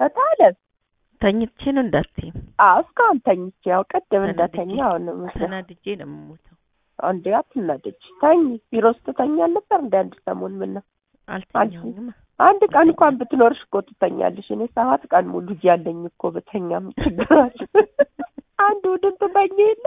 በጣም ተኝቼ ነው እንዳትዪ። አዎ እስካሁን ተኝቼ ያው ቅድም ተናድጄ- እንደተኛ አሁን ምስል ተናድጄ ነው የምሞተው። አንዴ አትናደጅ ተኝ ቢሮ ውስጥ ትተኛ ነበር እንደ አንድ ሰሞን ምን ነው አልተኛሁኝማ። አንድ ቀን እንኳን ብትኖርሽ እኮ ትተኛለሽ እኔ ሰባት ቀን ሙሉ እያለኝ እኮ ብተኛም ችግራል አንድ ውድን ትተኛ የለ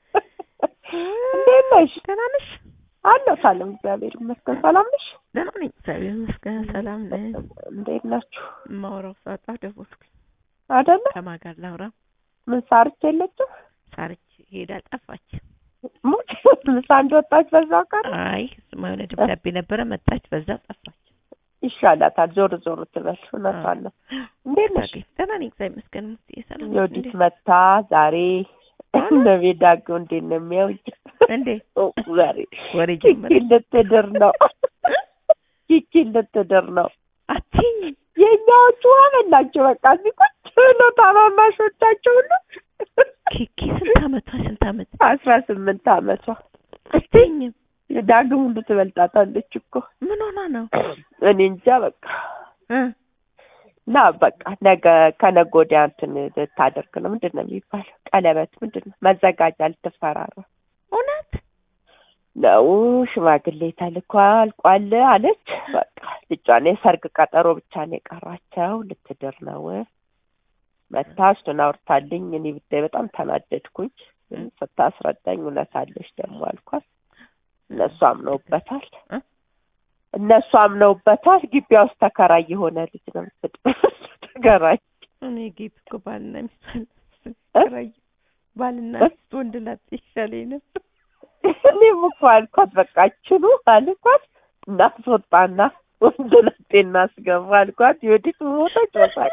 እንዴት ነሽ ደህና ነሽ? አለሁ ሳለም እግዚአብሔር ይመስገን ሰላም ነሽ ደህና ነኝ እግዚአብሔር ይመስገን። ሰላም ነኝ። እንዴት ናችሁ የማወራው ሳጣ ደወልኩኝ። አይደለ ከማን ጋር ላውራ? ምን ሳርች የለችም ሳርች ሄዳ ጠፋች። ሙት ምሳ እንደወጣች በዛው ቀረ አይ እሱማ የሆነ ደብዳቤ ነበረ መጣች፣ በዛው ጠፋች። ይሻላታል ዞር ዞር ትበል እውነቷን ነው እንዴት ነሽ ታገኝ ደህና ነኝ እግዚአብሔር ይመስገን። ሙስዬ ሰላም ነሽ? የወዲት እንዴ? መታ ዛሬ እነቤት ዳገው እንዴት ነው የሚያውኝ እንዴ ዛሬ ወሬ ኪኪ ጀመረ። ልትድር ነው ኪኪ ልትድር ነው አትይኝ የእኛዎቹ አበላቸው በቃ እዚህ ቁጭ ብሎ ታማማሾቻቸው ሁሉ ኪኪ ስንት አመቷ? ስንት አመት? አስራ ስምንት አመቷ አትይኝም። ዳግም ሁሉ ትበልጣታለች እኮ ምን ሆና ነው? እኔ እንጃ በቃ እ እና በቃ ነገ ከነገ ወዲያ እንትን ልታደርግ ነው ምንድን ነው የሚባለው ቀለበት ምንድን ነው መዘጋጃ ልትፈራራ እውነት ነው ሽማግሌ ተልኳል ቋል አለች በቃ ልጇን የሰርግ ቀጠሮ ብቻ ነው የቀራቸው ልትድር ነው መታ እሱን አውርታልኝ እኔ ብታይ በጣም ተናደድኩኝ ስታስረዳኝ እውነት አለች ደግሞ አልኳት እነሱ አምነውበታል እ? እነሱ አምነውበታል ግቢያ ውስጥ ተከራይ የሆነ ልጅ ነው የምትጥ- ተከራይ እኔ ጌት እኮ ባልና ሚስት ተከራዩ። ባልና ሚስት ወንድ ላጤ ይሻለኝ ነበር። እኔም እኮ አልኳት በቃ ችሉ አልኳት እናስወጣና ወንድ ላጤ እናስገባ አልኳት የወዲት ሞተች ወሳቅ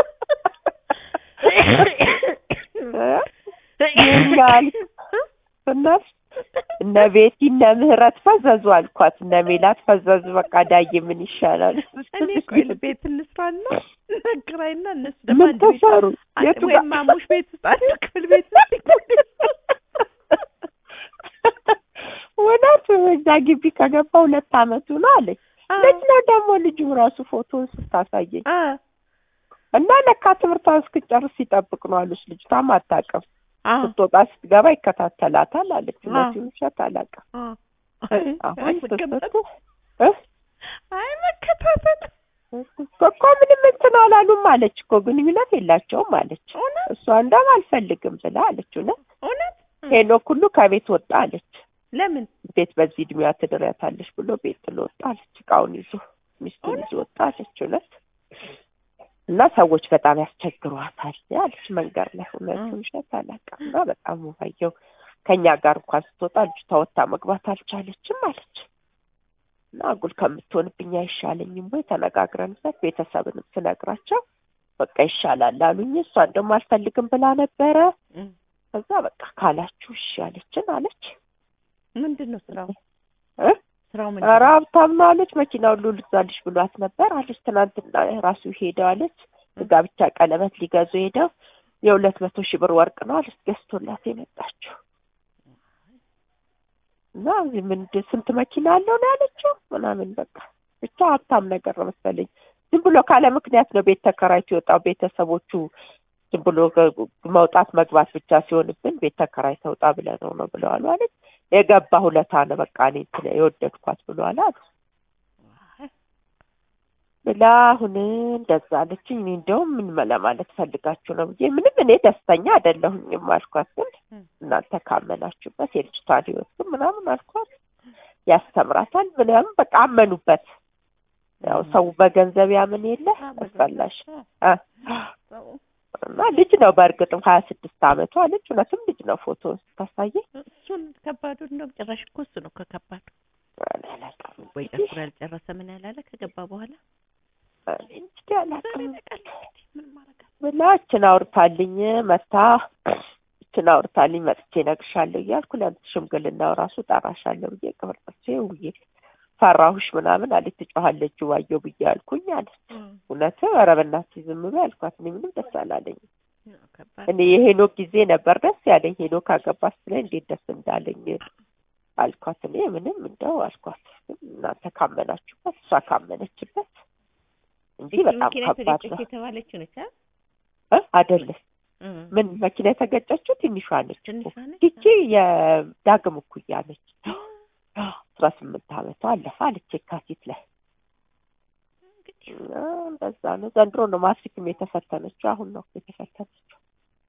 ይኛል እናት እነ ቤቲ እነ ምህረት ፈዘዙ አልኳት እነ ሜላት ፈዘዙ በቃ ዳዬ ምን ይሻላል እኔ ቆይ ቤት እንስራና ነግራይና እነሱ ደግሞ ምን አንድ ቤት ተሰሩ የቱ ጋር ወይም ማሙሽ ቤት ውስጥ አንድ ክፍል ቤት ውስጥ ይቆዩ። እውነት እዛ ግቢ ከገባ ሁለት አመቱ ነው አለች አ ልጅ ነው ደግሞ ልጁ ራሱ ፎቶን ስታሳየኝ አ እና ለካ ትምህርቷን እስክጨርስ ሲጠብቅ ነው አለች ልጅቷም አታውቅም አ ስትወጣ ስትገባ ይከታተላታል አለች አ። እውነቱን ውሸት አላውቅም አ አሁን አይ መቀመጥ ስትወጡ እ? አይ መከታተል እኮ ምንም እንትን አላሉም አለች እኮ ግንኙነት የላቸውም አለች እውነት እሷ እንደውም አልፈልግም ብላ አለች እውነት እውነት ሄኖክ ሁሉ ከቤት ወጣ አለች ለምን ቤት በዚህ እድሜዋ ትድሪያታለች ብሎ ቤት ጥሎ ወጣ አለች እቃውን ይዞ ሚስቱን ይዞ ወጣ አለች እውነት እና ሰዎች በጣም ያስቸግሯታል አለች መንገድ ላይ እውነት ውሸት አላውቅም እና በጣም ውባየው ከእኛ ጋር እንኳን ስትወጣ ልጅቷ ወጥታ መግባት አልቻለችም አለች እና አጉል ከምትሆንብኝ አይሻለኝም ወይ ተነጋግረንበት ቤተሰብንም ስነግራቸው በቃ ይሻላል አሉኝ እሷን ደግሞ አልፈልግም ብላ ነበረ እም። ከዛ በቃ ካላችሁ እሺ አለችን አለች ምንድን ነው ስራው እ? ስራው ኧረ ምንድን ነው ሀብታም ነው አለች መኪና ሁሉ ልግዛልሽ ብሏት ነበር አለች ትናንትና ራሱ ሄደው አለች ጋብቻ ቀለበት ሊገዙ ሄደው የሁለት መቶ ሺህ ብር ወርቅ ነው አለች ገዝቶላት የመጣችው እና እዚህ ምንድን ስንት መኪና አለው ነው ያለችው ምናምን በቃ ብቻ ሀብታም ነገር ነው መሰለኝ ዝም ብሎ ካለ ምክንያት ነው ቤት ተከራይቶ የወጣው ቤተሰቦቹ ዝም ብሎ ገ- መውጣት መግባት ብቻ ሲሆንብን ቤት ተከራይ ተውጣ ብለነው ነው ብለዋል ማለት የገባ ሁለታ ነው በቃ እኔ እንትን የወደድኳት ብለዋል አሉ ብላ አሁን እንደዛ አለችኝ። እኔ እንደውም ምን ለማለት ፈልጋችሁ ነው ብዬ ምንም እኔ ደስተኛ አይደለሁኝም አልኳት። ግን እናንተ ካመናችሁበት የልጅቷን ሕይወት ግን ምናምን አልኳት ያስተምራታል ምናምን በቃ አመኑበት። ያው ሰው በገንዘብ ያምን የለ አስፈላሽ አ እና ልጅ ነው በእርግጥም ሀያ ስድስት አመቷ ልጅ እውነትም ልጅ ነው ፎቶ ስታሳየኝ እሱን ከባዱ እንደውም ጭራሽ እኮ እሱ ነው ከከባዱ እኔ አላውቅም ወይ ጨፍሮ ያልጨረሰ ምን ያላለ ከገባ በኋላ እኔ እንግዲህ አላውቅም ምን ማረጋ ብላ እችን አውርታልኝ መታ እችን አውርታልኝ መጥቼ እነግርሻለሁ እያልኩ ለአንተ ሽምግልናው ራሱ ጠራሻለሁ ብዬ ቅብር ጥርሴ ውዬ ፈራሁሽ ምናምን አለች። ትጮኻለች ዋየው ብዬ አልኩኝ አለች። እውነት ኧረ በእናትሽ ዝም በይ አልኳት። እኔ ምንም ደስ አላለኝም። ከባድ እኔ የሄኖክ ጊዜ ነበር ደስ ያለኝ። ሄኖክ አገባ ስትለኝ እንዴት ደስ እንዳለኝ አልኳት። እኔ ምንም እንደው አልኳት። ግን እናንተ ካመናችሁበት፣ እሷ ካመነችበት እንጂ በጣም መኪና ከባድ የተገጨች ነው የተባለችው ነች አ እ አይደለም እ ምን መኪና የተገጨችው ትንሿ ነች እኮ ትንሿ ነች ይቺ የዳግም እኩያ ነች አስራ ስምንት አመቷ አለፈ አለች የካቲት ላይ እንግዲህ እና እንደዛ ነው ዘንድሮ ነው ማትሪክም የተፈተነችው አሁን ነው የተፈተነችው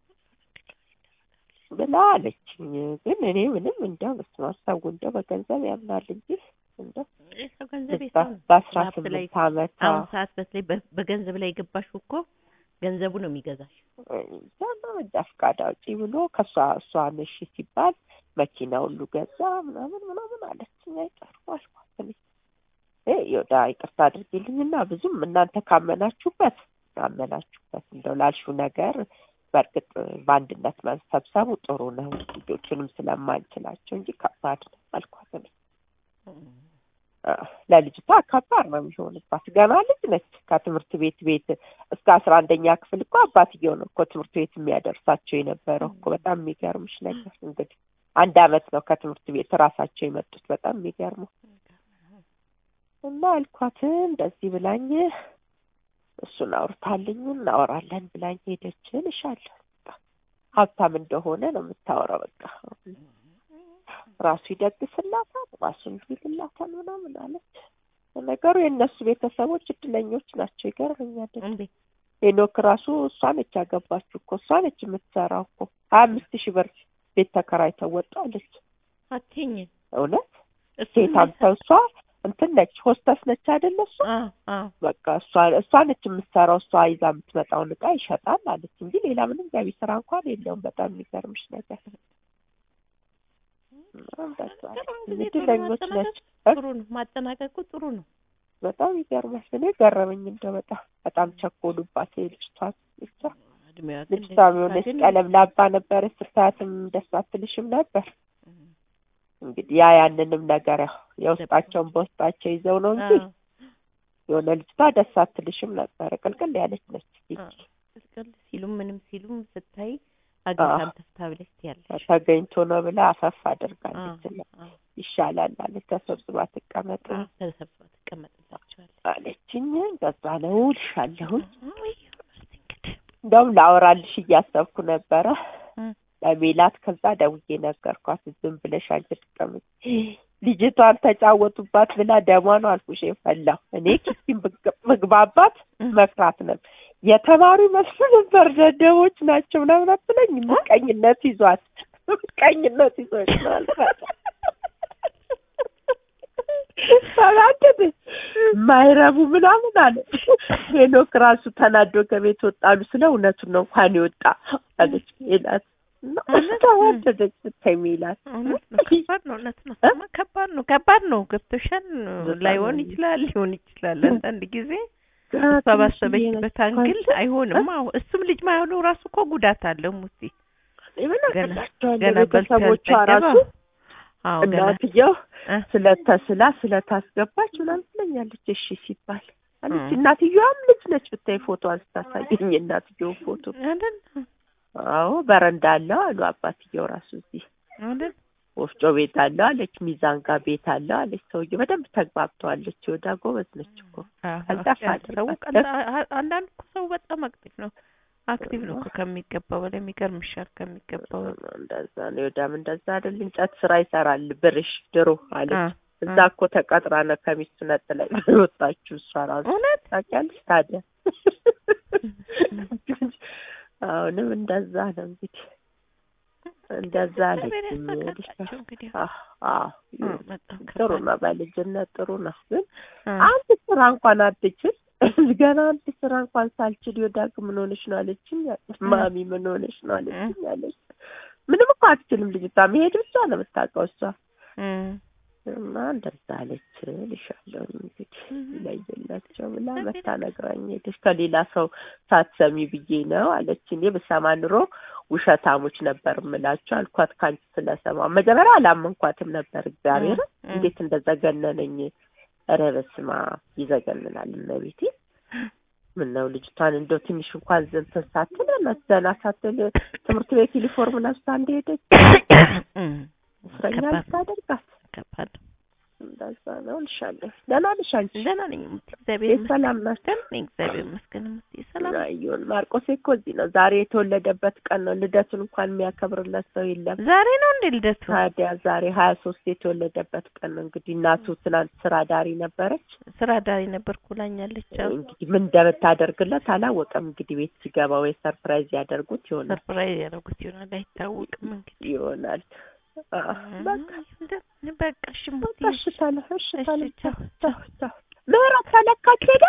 ብላ አለችኝ ግን እኔ ምንም እንደው በስመ አብ ሰው እንደው በገንዘብ ያምናል እንጂ እንደው የሰው ገንዘብ በ- የሰው ነው በአስራ ሀብት ላይ ስምንት አመቷ አሁን ሰዓት በተለይ በ- በገንዘብ ላይ የገባሽው እኮ ገንዘቡ ነው የሚገዛሽ እዛ ነው እንጃ ፈቃድ አውጪ ብሎ ከእሷ እሷ ነሽ ሲባል መኪና ሁሉ ገዛ ምናምን ምናምን አለችኝ። አይቀርም አልኳት እኔ እ ይወዳ ይቅርታ አድርጊልኝና ብዙም እናንተ ካመናችሁበት አመናችሁበት እንደው ላልሽው ነገር በእርግጥ በአንድነት መሰብሰቡ ጥሩ ነው ልጆቹንም ስለማንችላቸው እንጂ ከባድ ነው አልኳት እኔ አ፣ ለልጅቷ ከባድ ነው የሚሆንባት። ገና ልጅ ነች። ከትምህርት ቤት ቤት እስከ አስራ አንደኛ ክፍል እኮ አባትየው ነው እኮ ትምህርት ቤት የሚያደርሳቸው የነበረው እኮ። በጣም የሚገርምሽ ነገር እንግዲህ አንድ አመት ነው ከትምህርት ቤት ራሳቸው የመጡት። በጣም የሚገርመው እና አልኳት እንደዚህ ብላኝ እሱን አውርታልኝ እናወራለን ብላኝ ሄደች። እልሻለሁ በቃ ሀብታም እንደሆነ ነው የምታወራው። በቃ ራሱ ይደግስላታል፣ ራሱ እንዲልላታል ምናምን አለች። ነገሩ የእነሱ ቤተሰቦች እድለኞች ናቸው። ይገርመኛል። እንዴ ሄኖክ ራሱ እሷ ነች ያገባችው እኮ እሷ ነች የምትሰራው እኮ ሀያ አምስት ሺህ ብር ቤት ተከራይተው ወጡ አለች። አትይኝም እውነት እሱ ሴት አምተው እሷ እንትን ነች ሆስተስ ነች አይደለ እሷ አዎ አዎ በቃ እሷ እሷ ነች የምትሰራው እሷ ይዛ የምትመጣውን እቃ ይሸጣል አለች እንጂ ሌላ ምንም ገቢ ስራ እንኳን የለውም። በጣም የሚገርምሽ ነገር እንደዛ አለች። ጥሩ ጊዜ ጥሩ እድለኞች ነች። ማጠናቀቅ ጥሩ ነው ማጠናቀቁ ጥሩ ነው በጣም ይገርማል። እኔ ገረመኝ እንደው በጣም በጣም ቸኮሉባት ልጅቷ ብቻ እድሜዋ ግን ልጅቷ ለልጅቷ የሆነች ግን ቀለም ላባ ነበረች። ስታያትም ደስ አትልሽም ነበር። እንግዲህ ያ ያንንም ነገር ያው የውስጣቸውን በውስጣቸው ይዘው ነው እንጂ አዎ የሆነ ልጅቷ ደስ አትልሽም ነበር። ቅልቅል ያለች ነች። አዎ ቅልቅል ሲሉም ምንም ሲሉም ስታይ አግኝታም ተፍታ ብለሽ ትያለሽ ተገኝቶ ነው ብላ አፈፍ አዎ አድርጋለች። እና አዎ ይሻላል አለች። ተሰብስባ ትቀመጥ አዎ ተሰብስባ ትቀመጥላቸዋለች አለችኝ። ገዛ ነው ልሻለሁኝ። አይ እስቲ እንግዲህ እንደውም ላወራልሽ እያሰብኩ ነበረ እ ለሜላት ከዛ ደውዬ ነገርኳት። ዝም ብለሽ አንቺ ትቀመጭ ልጅቷን ተጫወቱባት ብላ ደሟ ነው አልኩሽ የፈላው። እኔ ኪስቲን ምግባባት መፍራት ነበር የተማሩ ይመስሉ ነበር። ደደቦች ናቸው ምናምን አትለኝ። ምቀኝነት ይዟት ምቀኝነት ይዞች ነው አልኳት። ተናደደ ማይረቡ ምናምን አለ። ሄኖክ ራሱ ተናዶ ከቤት ወጣሉ ስለ እውነቱን ነው እንኳን የወጣ አለች ሜላት። ተዋደደች ስታይ ሜላት እውነት ነው ከባድ ነው እውነት ነው እ? ከባድ ነው ከባድ ነው ገብቶሻል በጣም ላይሆን ነው። ይችላል ሊሆን ይችላል አንዳንድ ጊዜ ገና እሷ ትንሽዬ ባሰበችበት ነች አንግል እንኳን አይሆንም አዎ እሱም ልጅ ማይሆኑ ራሱ እኮ ጉዳት አለው ሙሲ ምን ገና አገባቸዋለሁ ገና በልቶ ቤተሰቦቿ ያልጠገበ ራሱ አዎ ገና እናትየው እ? ስለተስላ ስለታስገባች ምናምን ትለኛለች። እሺ ሲባል አለች። እ። እናትየዋም ልጅ ነች ብታይ ፎቶዋን ስታሳየኝ እናትየውን ፎቶ አይደል አዎ በረንዳ አለው አሉ አባትየው ራሱ እዚህ አይደል ወፍጮ ቤት አለው አለች። ሚዛን ጋር ቤት አለው አለች። ሰውዬው በደንብ ተግባብተዋለች። ወዳ ጎበዝ ነች እኮ አዎ ቀልጣፋ ሰው አድርጓት። ቀልጣ አ- አንዳንድ እኮ ሰው በጣም አክቲቭ ነው አክቲቭ ነው እኮ ከሚገባው በላይ የሚገርምሻል ከሚገባው እንደዛ ነው። ወዳም እንደዛ አይደል እንጨት ስራ ይሰራል ብርሽ ድሮ አለች። አ- እዛ እኮ ተቀጥራ ነው ከሚስቱ ነጥላ ወጣችሁ እሷ ራሱ እውነት ታውቂያለሽ። ታዲያ አሁንም እንደዛ ነው እንግዲህ እንደዛ እግዚአብሔር አለች። ያሳካላቸው እንግዲህ አዎ አዎ እ፣ በጣም ጥሩ ከባድ ነው። በልጅነት ጥሩ ነው ግን አ፣ አንድ ስራ እንኳን አትችል ገና አንድ ስራ እንኳን ሳልችል ወዳግ ምን ሆነሽ ነው አለችኝ። ማሚ ምን ሆነሽ ነው አለችኝ አለች። ምንም እኮ አትችልም ልጅቷ መሄድ ብቻ ነው የምታውቀው እሷ እ፣ እና እንደዛ አለች እልሻለሁ እንግዲህ ይለይላቸው ብላ መታ ነግራኝ ሄደች። ከሌላ ሰው ሳትሰሚ ብዬ ነው አለች። እኔ ብሰማ ኑሮ ውሸታሞች ነበር የምላቸው አልኳት። ከአንቺ ስለሰማ መጀመሪያ አላመንኳትም ነበር። እግዚአብሔር እ፣ እንዴት እንደዘገነነኝ ኧረ በስመ አብ ይዘገንናል። እመቤቴ ምን ነው ልጅቷን እንደው ትንሽ እንኳን ዘንተን ሳትል ዘና ሳትል ትምህርት ቤት ዩኒፎርም ለብሳ እንደሄደች እ፣ እስረኛ ከባድ ልታደርጋት ከባድ እንደዛ ለዛ ነው እልሻለሁ። ደህና ነሽ አንቺ? ደህና ነኝ እሙቴ፣ እግዚአብሔር ቤት ይመስገን። ሰላም ናቸው? ደህና ነኝ እግዚአብሔር ይመስገን እሙቴ፣ ሰላም ነኝ። አዩን ማርቆስ እኮ እዚህ ነው። ዛሬ የተወለደበት ቀን ነው። ልደቱን እንኳን የሚያከብርለት ሰው የለም። ዛሬ ነው እንዴ ልደቱ? ታዲያ ዛሬ ሀያ ሶስት የተወለደበት ቀን ነው። እንግዲህ እናቱ ትናንት ስራ ዳሪ ነበረች። ስራ ዳሪ ነበርኩ ብላኛለች። አዎ እንግዲህ ምን እንደምታደርግለት አላወቀም። እንግዲህ ቤት ሲገባ ወይ ሰርፕራይዝ ያደርጉት ይሆናል ሰርፕራይዝ ያደረጉት ይሆናል አይታወቅም። እንግዲህ ይሆናል። አዎ፣ በቃ በቃ እሺ እሙቴ፣ በቃ እሺ ታለ እሺ ታለ እሺ ቻው ቻው ቻው ምህረት ተለካች ሄዳ